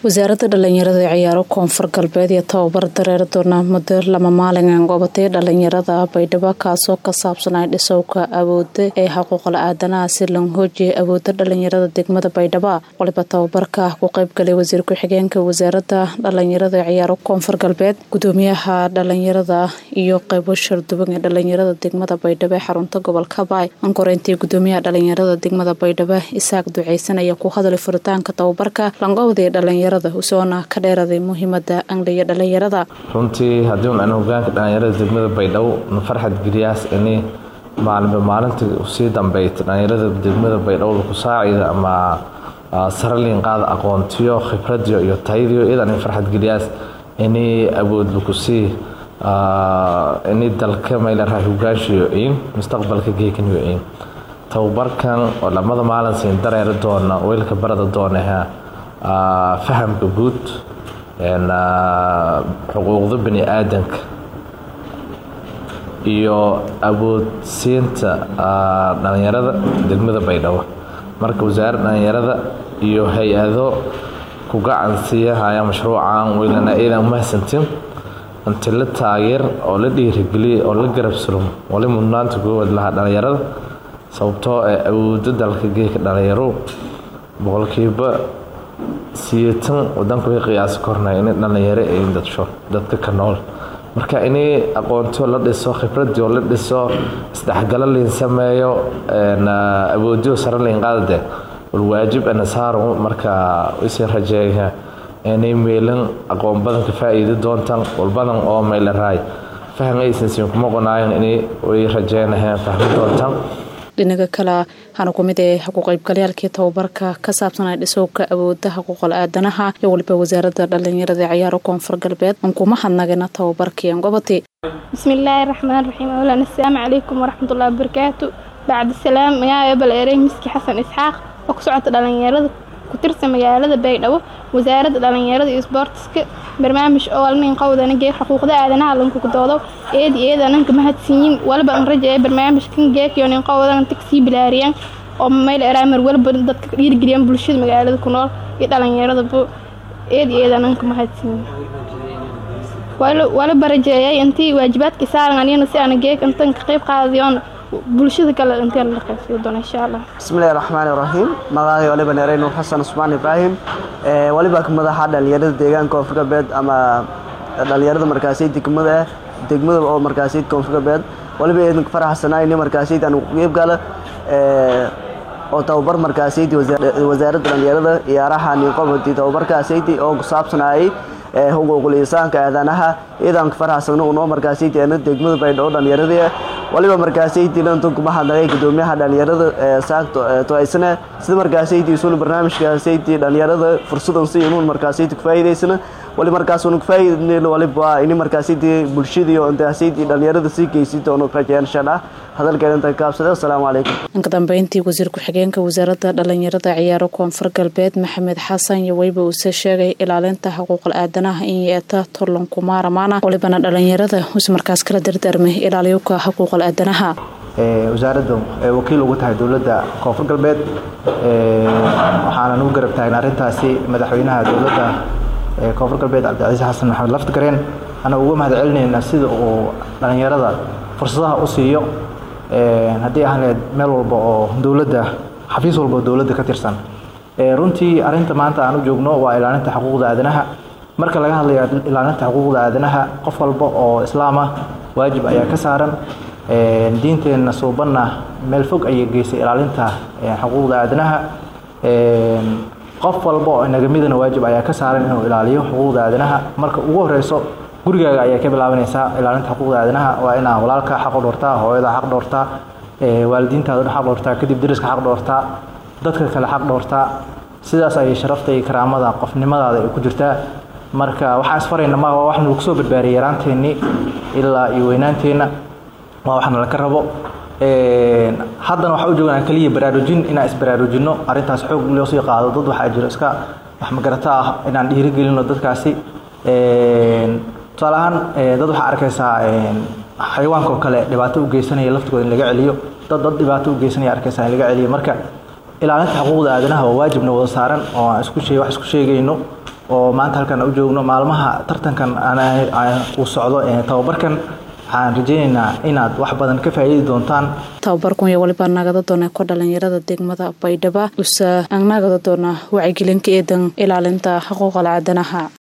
wasaaradda dhalinyarada ee ciyaaro koonfur galbeed iyo tababar dareer doona muddo lama maalin gobatay dhalinyarada baydhabo kaasoo ka saabsanay dhisowka awooda ee xuquuqla aadanaha si lan hoojiyay awooda dhalinyarada degmada baydhabo waliba tababarka ku qeybgalay wasiir ku-xigeenka wasaaradda dhalinyarada ee ciyaaro koonfur galbeed gudoomiyaha dhalinyarada iyo qeybo sharduban ee dhalinyarada degmada baydhabo ee xarunta gobolka baay ankoreyntii gudoomiyaha dhalinyarada degmada baydhabo isaaq duceysan ayaa ku hadlay furitaanka tababarka langobda ee dhalinyarada usoona ka dheeraday muhiimada angliya dhalinyarada runtii haddii un aan hogaanka dhalinyarada degmada baydhabo na farxad geliyaas ini maalinba maalintii usii dambeyta dhalinyarada degmada baydhabo laku saacida ama saraliin qaada aqoontiyo khibradiyo iyo tayadiyo iyadan farxad geliyaas ini awood lakusii ini dalka maylaraa hogaanshiyo in mustaqbalka geekaniyo in tababarkan oo lamada maalin siin dareeri doona weylka barada doonaha fahamka guud xuquuqda bani aadanka iyo awoodsiinta dhalinyarada degmada baydhabo marka wasaaradda dhalinyarada iyo hay-ado ku gacansiiyahaya mashruucan weylana iidan umahadsantin inti la taageer oo la dhiirigeliya oo la garab surum wali mudnaanta koowaad lahaa dhalinyarada sababtoo ee awooda dalka geeka dhalinyaro boqolkiiba siyeetan wadanku way qiyaasi kornay inay dhalinyaro ay dadsho dadka ka nool marka inay aqoontio la dhiso khibradii la dhiso isdhexgalo liin sameeyo awoodiyo sare liin qaadade walwaajib ana saaro marka isii rajeeya inay meelan aqoon badan ka faa'iidi doontaan walbadan oo meylaraay faham aysan siin kuma qonaayan inay way rajeynaheen fahmi doontaan dhinaga kale hana ku mid ee ku qaybgalayaalkii tababarka ka saabsanay dhisowka awooda xuquuqal aadanaha iyo waliba wasaaradda dhalinyarada ciyaaro koonfur galbeed aan kuma hadnagana tababarkii angobati bismillaahi raxmaan raxiim awlan assalaamu calaykum waraxmatullahi wabarakaatu bacdi salaam magaayo bal erey miski xasan isxaaq oo ku socota dhalinyarada ku tirsan magaalada baydhabo wasaaradda dhalinyarada iyo isboortiska barnaamij oo alnin qowdana geeg xuquuqda aadanaha lankukudoodo eedi eedananka mahadsiiyin waliba an rajaye barnaamijkan geekiyo nin qowdan tagsii bilaariyaan oo mayl eraamar waliba dadka dhiirgeliyaan bulshada magaalada ku nool iyo dhalinyaradaba eedi eedananka mahadsiiyin waliba rajeeyay intii waajibaadkii saaran aniyana si ana geeg intan ka qayb qaadayoon bulshada kale intee la dhaqaysiyo doona insha allah bismillahi raxmaani raxiim magacay waliba neerey nuur xasan usmaan ibraahim waliba madaxa dhalinyarada deegaanka koonfur galbeed ama dhalinyarada markaasi degmada ah degmada oo markaasi koonfur galbeed waliba eedanka faraxsanaa ini markaasi aan qeyb gala oo tababar markaasaydi wasaaradda dhalinyarada ciyaaraha ninqobadi tababarkaasaydi oo ku saabsanayay xuquuqul insaanka aadanaha iidanka faraxsan unoo markaasaydi ana degmada baydhabo dhalinyarada waliba markaasaydi kuma hadlagay gudoomiyaha dhalinyarada saagto toaysana sida markaasaydi isuna barnaamijkaasaydi dhalinyarada fursadan si inuun markaasaydi kufaa'idaysana wali markaasuna kufaa'idayn waliba ini markaasaydi bulshadii oo intaasaydi dhalinyarada sii geysi doono rajayaan insha allah hadalkeeda inta kaabsade assalaamu calaykum inka dambeyntii wasiir ku-xigeenka wasaaradda dhalinyarada ciyaaro koonfur galbeed maxamed xasan iyo weyba uuse sheegay ilaalinta xuquuqal aadanaha in yeeta torlan kumaaramaana walibana dhalinyarada us markaas kala dardaarmay ilaaliyuka xuquuqal aadanaha wasaaradda wakiil ugu tahay dowladda koonfur galbeed waxaana nugu garab tahayn arrintaasi madaxweynaha dowladda koonfur galbeed cabdicasiis xasan maxamed laftigareen ana uga mahad celinayna sida uu dhalinyarada fursadaha u siiyo haddii ahleed meel walba oo dowladda xafiis walba oo dowladda ka tirsan runtii arinta maanta aan u joogno waa ilaalinta xuquuqda aadanaha marka laga hadlayo ilaalinta xuquuqda aadanaha qof walba oo islaam ah waajib ayaa ka saaran diinteenna suubanna meel fog ayay geysay ilaalinta xuquuqda aadanaha qof walba oo inaga midana waajib ayaa ka saaran inuu ilaaliyo xuquuqda aadanaha marka ugu horeyso gurigaaga ayaa ka bilaabanaysaa ilaalinta xuquuqda aadanaha waa inaa walaalka xaq u dhowrtaa hooyada xaq dhowrtaa waalidiintaada xaq dhowrtaa kadib dariska xaq dhowrtaa dadka kale xaq dhowrtaa sidaas ayay sharafta iyo karaamada qofnimadaada ay ku jirtaa marka waxaan isfarayna ma waa waxna lagu soo badbaariyay yaraanteennii ilaa iyo weynaanteenna waa waxna laka rabo haddana waxaa u joognaa keliya baraarujin inaan isbaraarujinno arrintaas xoog loo sii qaado dad waxaa jiro iska wax magarata ah inaan dhiirigelino dadkaasi tusaale ahaan dad waxaa arkaysaa xayawaanka oo kale dhibaato u geysanaya laftigooda in laga celiyo dad dad dhibaato u geysanaya arkaysaa in laga celiyo marka ilaalinta xuquuqda aadanaha waa waajibna wada saaran oo aan isku sheeg wax isku sheegayno oo maanta halkan u joogno maalmaha tartankan uu socdo tababarkan waxaan rajeyneynaa inaad wax badan ka faa'iidi doontaan tababarkun iyo waliba nagada doona ko dhalinyarada degmada baydhaba usa ang nagada doona wacyigelinka eedan ilaalinta xuquuqal aadanaha